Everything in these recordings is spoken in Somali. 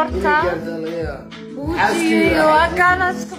bartaa buujiyo waa kaanaska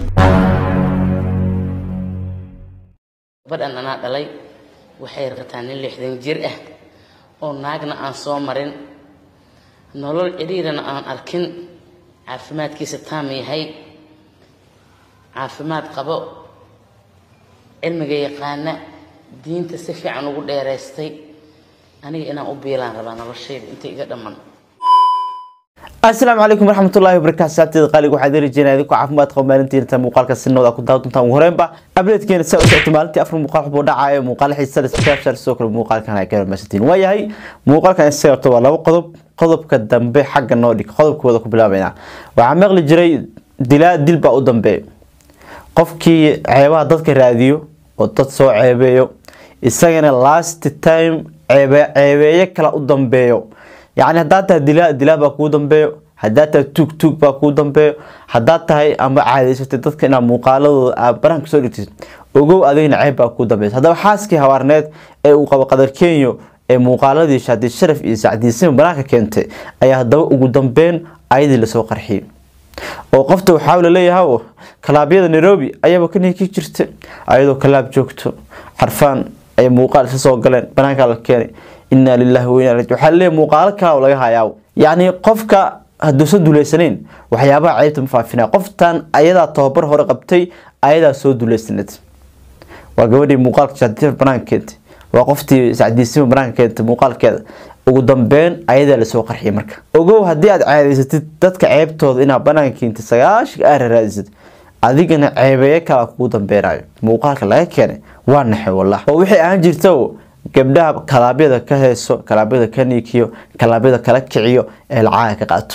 gabadhan anaa dhalay waxay rataa nin lixdan jir ah oo naagna aan soo marin nolol cidhiirana aan arkin caafimaadkiisa taam yahay caafimaad qabo cilmiga yaqaana diinta si fiican ugu dheeraystay aniga inaan u biilaan rabaa noloshayda inta iga dhamman asalaamu calaykum waraxmatullahi wabarakaatu saabteeda qaaliga waxaad rajeenaya idinku caafimaad qabo maalintiina inta muuqaalka sinooda ku daawa doontaan ugu horeenba ableedkeena saa u socota maalintii afar muuqaal waxbuu dhacayo muuqaal xiisada subscribe sidoo kale muuqaalkan ay kala maasantiin waayahay muuqaalkan isaga horta waa laba qodob qodobka dambe xagga noo dhig qodobkooda ku bilaabayna waxaa maqli jiray dilaa dil baa u dambeeya qofkii ceebaha dadka raadiyo oo dad soo ceebeeyo isagana last time ceebe ceebeeye kala u dambeeyo yacni haddaad tahay dilaa dilaa baa kuu dambeeyo haddaad tahay tuug tuug baa kuu dambeeyo haddaad tahay ama caadaysatay dadka inaad muuqaaladooda aad barahanka soo dhigtid ogow adigna ceeb baa kuu dambeysa haddaba xaaskii hawaarneed ee uu qabo qadar kenyo ee muuqaaladii shaadi sharaf iyo sacdiisima banaanka keentay ayaa haddaba ugu dambeyn ayadii lasoo qarxiyey oo qofta waxaa laleeyahay kalaabyada nairobi ayaaba ka niiki jirta ayadoo kalaab joogto xarfaan ay muuqaal isa soo galeen banaanka la keenay inaa lilahi wa inaa raji waxaa laleeyahay muuqaalo kala laga hayaa yacni qofka hadduusan duleysanayn waxyaabaha ceybta ma faafinaya qoftan ayadaa tababar hore qabtay ayadaa soo duleysanayd waa gabadhii muuqaalka sacdiisima banaanka keentay waa qoftii sacdiisima banaanka keentay muuqaalkeeda ugu dambeyn ayadaa lasoo qarxiyay marka ogow haddii aad ceedaysatid dadka ceebtooda inaad banaanka keentay sagaashiga aad raraadisid adigana ceebeeye kala kugu dambeynayo muuqaalka laga keenay waa naxay wallah oo wixii aan jirta gabdhaha kalaabyada ka heeso kalaabyada ka niikiyo kalaabyada kala kiciyo ee lacaaga ka qaato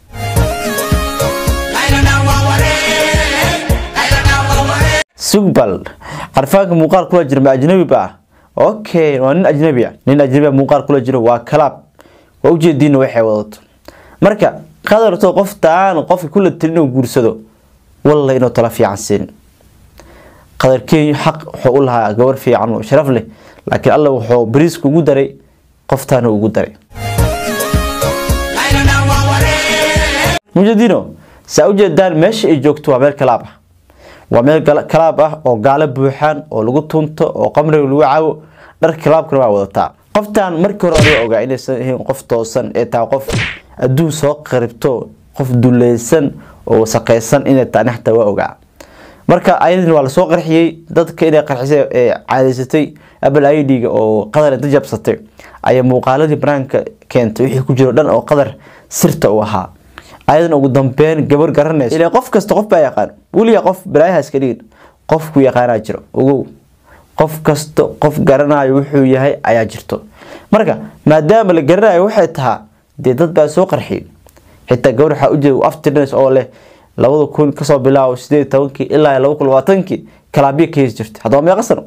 sugbal carfaanka muuqaal kula jira ma ajnabi ba ah okay waa nin ajnabi ah nin ajnabi muuqaal kula jiro waa kalaab waa ujeediina waxay wadato marka qadarto qoftaan qofka kula tiri inuu guursado walla inuu tala fiican siin qadarkeeyu xaq wuxuu u lahaa gabar fiican oo sharaf leh laakiin alla wuxuu bariiska ugu daray qoftaana ugu daray mujadino saa ujeedaan meesha ay joogto waa meel kalaab ah waa meel kalaab ah oo gaalo buuxaan oo lagu tunto oo qamriga lagu cabo dharka kalaabkana waa wadataa qoftan markii hore adiga ogaa inaysan ahayn qof toosan ee tahay qof adduun soo qaribto qof duleysan oo wasaqeysan inay tahay naxta waa ogaa marka ayadina waa lasoo qarxiyey dadka inay qarxisay ee caadaysatay apple i d-ga oo qadar inta jabsatay ayaa muuqaaladii banaanka keentay wixii ku jiro dhan oo qadar sirta u ahaa ayadana ugu dambeyn gabar garanaysa ilaa qof kasta qof baa yaqaan weliga qof balaayaha iska dhigin qofku yaqaanaa jiro ogow qof kasta qof garanayo wuxuu yahay ayaa jirto marka maadaama la garanayo waxay tahaa dee dad baa soo qarxiyey xitaa gabar waxaa ujeeda aftirnas oo leh labada kun kasoo bilaabo sideed tobankii ilaa laba kun labaatankii kalaabiya ka heesi jirta haddaba meeqa sano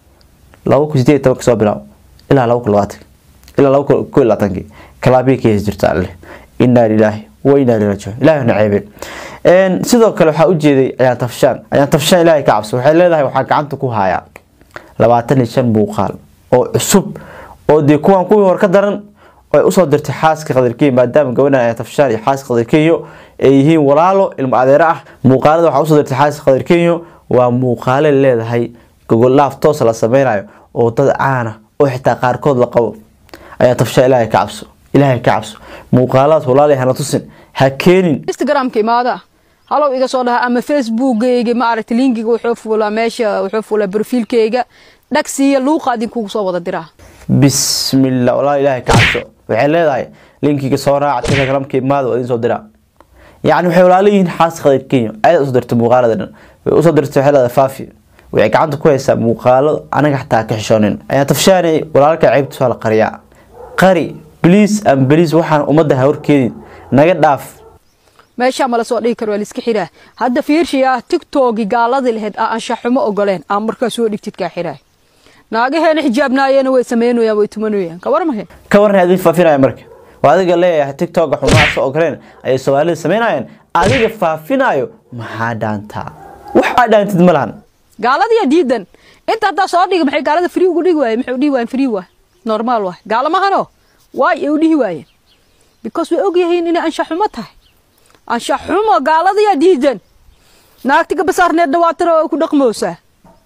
laba kun sideed toban kasoo bilaabo ilaa laba kun labaatan ilaa laba kun ko labaatankii kalaabiya ka heesi jirta alle inaa lilaahi wa inaa ilaihi rajicuun ilahi na ceebeen sidoo kale waxaa ujeeday ayaan tafshaan ayaan tafshaan ilaahay ka cabso waxay leedahay waxaa gacanta ku hayaa labaatan iyo shan muuqaal oo cusub oo dee kuwan kuwii hore ka daran ay usoo dirtay xaaska qadarkeyo maadaama gabadhan ay tafshaan iyo xaaska qadarkeyo ay yihiin walaalo ilmo adeero ah muuqaalada waxaa usoo dirtay xaaska qadarkeyo waa muuqaale leedahay gogolaaf toos la sameynayo oo dad caana oo xitaa qaarkood la qabo ayaa tafshaan ilaahay ka cabso ilaahay ka cabso muuqaaladaas walaalay hana tusin ha keenin instagramka imaada halow iga soo dhaha ama facebookgayga maaragta linkiga wuxuu fuulaa meesha wuxuu fuulaa brofiilkayga dhagsiiya luuqa idinkugu soo wada diraa bismillah walaal ilaahay ka cabso waxay leedahay linkiga soo raaca telegramka imaada waa idin soo diraa yacni waxay walaalo yihiin xaas qadir kenya ayada usoo dirtay muuqaalada dhan way usoo dirtay waxay leedahay faafi waxay gacanta ku haysaa muuqaalo anaga xataa ka xishoonin ayaa tafshaanay walaalka ceybta soo la qariyaa qari bliis am bliis waxaan ummadda ha horkeedin naga dhaaf meeshaa mala soo dhigi karo waa laiska xiraa hadda fiirshiyaa tigtogi gaaladii lahayd aa anshaxumo ogoleen aa markaa soo dhigtid kaa xiraa naagaheena xijaabnaayena way sameynayaan way tumanayaan ka warmahe ka warran adin faafinaya marka waa adiga leeyahay tiktoka xumaa soo ogoleen ayay soomaalida sameynayaan adiga faafinayo maxaa dhaantaa wax aa dhaantid ma lahan gaaladiya diidan inta haddaa soo dhiga maxay gaalada free ugu dhigi waaye maxay u dhihi waayeen free waay normaal waay gaalamahano waay ay u dhihi waayeen because way ogyihiin inay anshaxumo tahay anshax xumo gaaladayaa diidan naagtiga basaarneedna waa tara oo ku dhaqmoosaa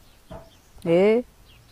ee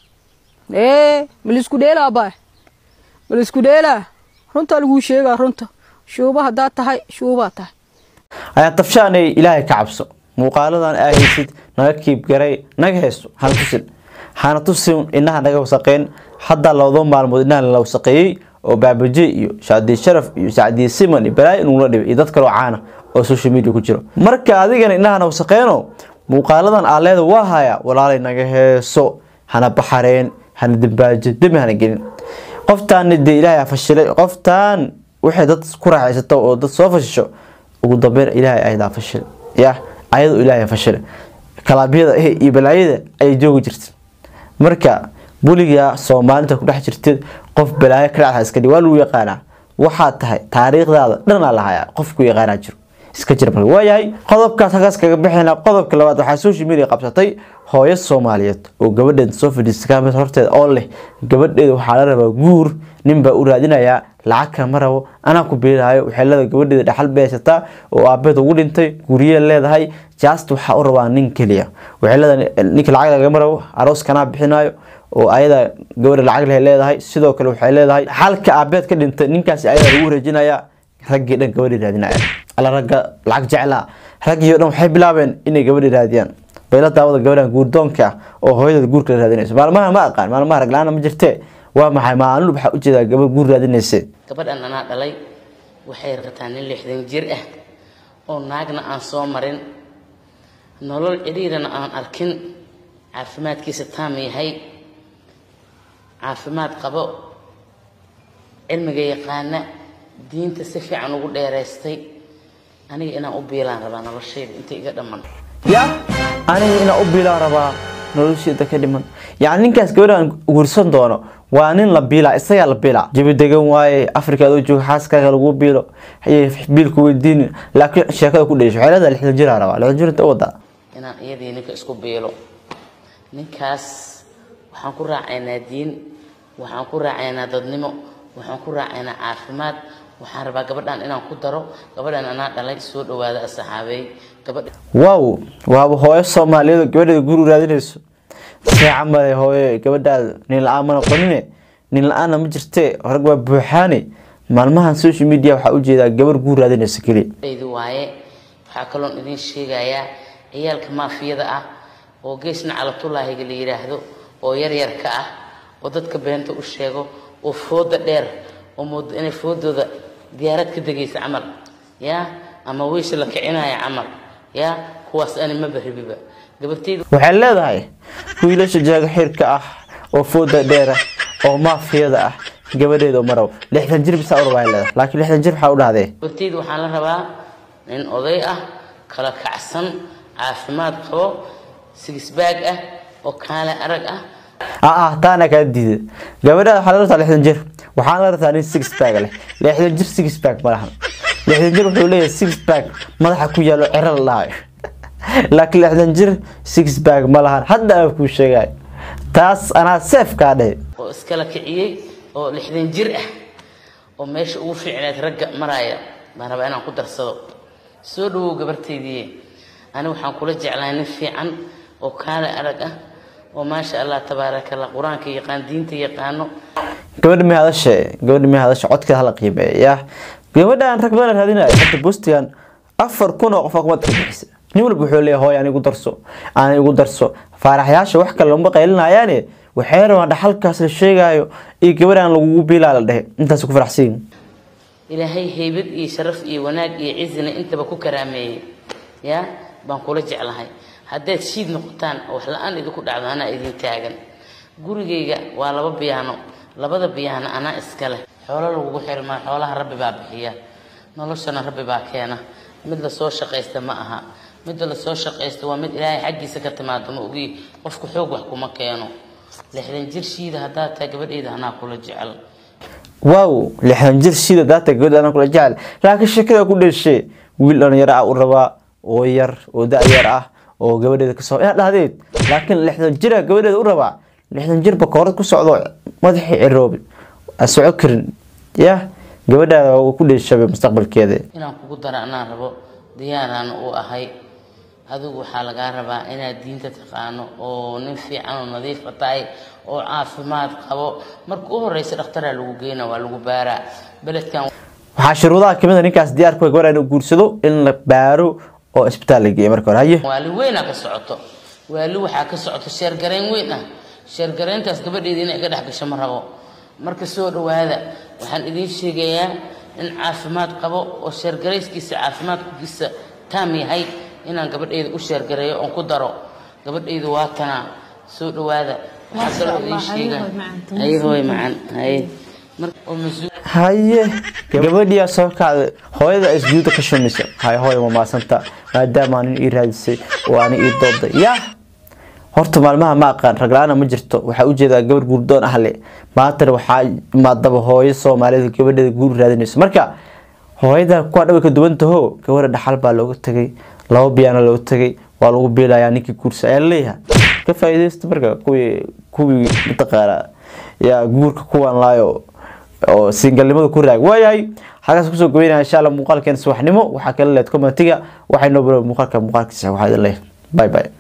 ee malisku dheelaa baa malisku dheelaa runtaa laguu sheegaa runta shuuba haddaad tahay shuubaa tahay ayaa dabshaanay ilaahay ka cabso muuqaaladan aa haysid naga kiibgaray naga haysto hana tusin hana tusin inaha naga wasaqeyn haddaa labado maalmood inaha la wasaqeeyey oo baabaje iyo shaadiye sharaf iyo sacdiye siman iyo balaayo inugula dhibay iyo dad kaloo caana oo social media ku jiro marka adigana inahana wasaqeyno muuqaaladan aa leeda waa haya walaalay naga heeso hana baxareen hana dambaajo demi hana gelin qoftaan dee ilaahay fashilay qoftaan waxay dad ku raaxaysato oo dad soo fashisho ugu dambeyn ilaahay ayadaa fashil ya ayadu ilaahay fashil kalaabyada eh iyo balaayada ayay joogi jirta marka buliga soomaalinta ku dhex jirtid qof balaayo ka dhacda iska dhig waa lagu yaqaanaa waxaad tahay taariikhdaada dhanaa lahayaa qof ku yaqaanaa jiro iska jira marka waayahay qodobkaas halkaas kaga bixina qodobka labaad waxaa social media qabsatay hooyo soomaaliyeed oo gabadheeda soo fadhiistay kaamid horteeda oo leh gabadheeda waxaa la rabaa guur nin baa u raadinayaa lacag kama rabo anaa ku biilaayo waxay leedahay gabadheeda dhaxal bay haysataa oo aabeed ugu dhintay guryee leedahay jaast waxaa u rabaa nin keliya waxay leedahay ninka lacag lagama rabo aroos kanaa bixinayo oo ayada gabadha lacag leh leedahay sidoo kale waxay leedahay xalka aabeed ka dhintay ninkaasi ayada lagu wareejinayaa raggii dhan gabadhii raadinaya alla ragga lacag jeclaa raggii oo dhan waxay bilaabeen inay gabadhii raadiyaan bayla daawada gabadhan guurdoonka ah oo hooyada guurka la raadinayso maalmaha ma aqaan maalmaha rag la-aana ma jirtee waa maxay maalin waxaa ujeedaa gabadh guur raadinayse gabadhan anaa dhalay waxay rataa nin lixdan jir ah oo naagna aan soo marin nolol cidhiirana aan arkin caafimaadkiisa taam yahay caafimaad qabo cilmiga yaqaana diinta si fiican ugu dheeraystay aniga inaan u biilaan rabaa noloshayda inta iga dhamman ya aniga inaan u biilaa rabaa nolosheeda ka dhiman yacni ninkaas gabadhan guursan doono waa nin la biilaa isagaa la biilaa jabi degan waaye afrika adoo jooga xaaskaaga lagu biilo ayay biilku weydiinin laakiin sheekada ku dhesho waxay leedahay lixdan jiraa rabaa lixdan jir inta u wadaa inaan iyadii ninka isku biilo ninkaas waxaan ku raacaynaa diin waxaan ku raacaynaa dadnimo waxaan ku raacaynaa caafimaad waxaan rabaa gabadhan inaan ku daro gabadhan anaa dhalay soo dhawaada asxaabeey gabadha waaw waaba hooyo soomaaliyeed oo gabadheeda guri raadinayso see camale hooyo gabadhaada nin la-aan ma noqonine nin la-aanna ma jirtee rag waa buuxaane maalmahan social media waxaa ujeedaa gabar guur raadinayso keliya dhaydi waaye waxaa kaloon idiin sheegayaa ciyaalka maafiyada ah oo geesna calabtulaahiga la yidhaahdo oo yaryarka ah oo dadka beenta u sheego oo fooda dheer oo moodo inay foodooda diyaarad ka degaysa camal yaa ama wiisha la kicinaya camal yaa kuwaas ani maba rabiba gabartayda waxay leedahay wiilasha jaaga xirka ah oo fooda dheera oo maafiyada ah gabadheeda marow lixdan jir bisaa urabaa leedahay laakiin lixdan jir waxaa u dhahdee gabartayda waxaan la rabaa nin oday ah kala kacsan caafimaad qabo sigisbaag ah oo kaale arag ah ah taana kaa diida gabadhaada waxaa la rabtaa lixdan jir waxaan la rabtaa nin six bag leh lixdan jir six bag ma lahan lixdan jir wuxuu leeyahay six bag madaxa ku yaalo cero la dhahayo laakiin lixdan jir six bag ma lahan hadda aan kuu sheegay taas anaa seef kaa dhehe oo iskala kiciyey oo lixdan jir ah oo meesha ugu fiicneed ragga maraya baan rabaa inaan ku darsado soo dhawow gabartaydii ani waxaan kula jeclahay nin fiican oo kaale arag ah oo maasha allah tabaaraka allah qur-aanka yaqaan diinta yaqaano gabadha may hadashe gabadha may hadashe codkeeda hala qiimeeya yaa gabadhaan rag badan raadinaya hadda bustigan afar kun oo qof aa kumad ka bixisa nin walba wuxuu leeyahay hooy aan igu darso aan igu darso faaraxyaasha wax kale lama qaylinayaane waxay rabaan dhaxalkaas la sheegaayo iyo gabadhaan lagugu biilaa la dhehe intaas ku faraxsan yihin ilaahay haybad iyo sharaf iyo wanaag iyo cizina intaba ku karaameeyey yaa baan kula jeclahay haddaad shiid noqotaan oo wax la-aan idinku dhacdo anaa idin taagan gurigayga waa laba biyaano labada biyaano anaa iska leh xoolo lagugu xirmaa xoolaha rabbi baa bixiya noloshana rabbi baa keena mid lasoo shaqaysta ma aha midda lasoo shaqaysta waa mid ilaahay xaggiisa ka timaado ma ogi qofku xoog wax kuma keeno lixdan jir shiida haddaad tahay gabadhayda anaa kula jecel waaw lixdan jir sida daata gabadha anaa kula jecel laakiin sheekada ku dheshee wiil dhalinyaro ah u rabaa oo yar oo da-yar ah oo gabadheeda kasoo inaad dhahdeed laakiin lixdan jira gabadheeda u rabaa lixdan jir bakoorad ku socdo madaxii ciroobi aan soco karin ya gabadhaada waa ku dheeshabay mustaqbalkeeda inaan kugu daro anaan rabo diyaaraan u ahay adigu waxaa lagaa rabaa inaad diinta taqaano oo nin fiican oo nadiifa tahay oo caafimaad qabo marka u horeysa dhakhtaraa lagu geyna waa lagu baaraa beledkan waxaa shuruudaha kamid a ninkaas diyaarku gabar inuu guursado in la baaro oo isbitaal la geeyo marka hore haye waali weynaa ka socoto waali waxaa ka socoto sheergarayn weyn ah sheergarayntaas gabadheeda inay iga dhex gasho ma rabo marka soo dhawaada waxaan idiin sheegayaa in caafimaad qabo oo sheergarayskiisa caafimaadkiisa taam yahay inaan gabadheyda u sheergareeyo oon ku daro gabadheydu waa tanaa soo dhawaada waxaa kaloo idiin sheegaa haye hooy macan haye marka oo mas-uul haye gabadhiyaa soo kacday hooyada isjuuda ka shumisa haye hooya ma maasanta maadaama nin ii raadisay oo ani ii dooday yaa horta maalmaha ma aqaan ragla-aana ma jirto waxaa ujeedaa gabar guurdoon ah le maantana waxaa imaadaba hooyo soomaalida gabadheeda guur raadinayso marka hooyada kuwaa dhawa ka duwan taho gabadha dhaxal baa looga tegay laba biyaana looga tegay waa lagu biilayaa ninkii guursa ayaa laleeyahay ka faa'iidaysta marka kuwii kuwii mataqaana yaa guurka kuwan laayo oo singalnimada ku raag waayahay halkaas kusoo goynaya insha alla muuqaalkeena subaxnimo waxaa kala leed commentiga waxay noo baro muuqaalka muuqaalkiisa waxaa idin leeyahay bye bye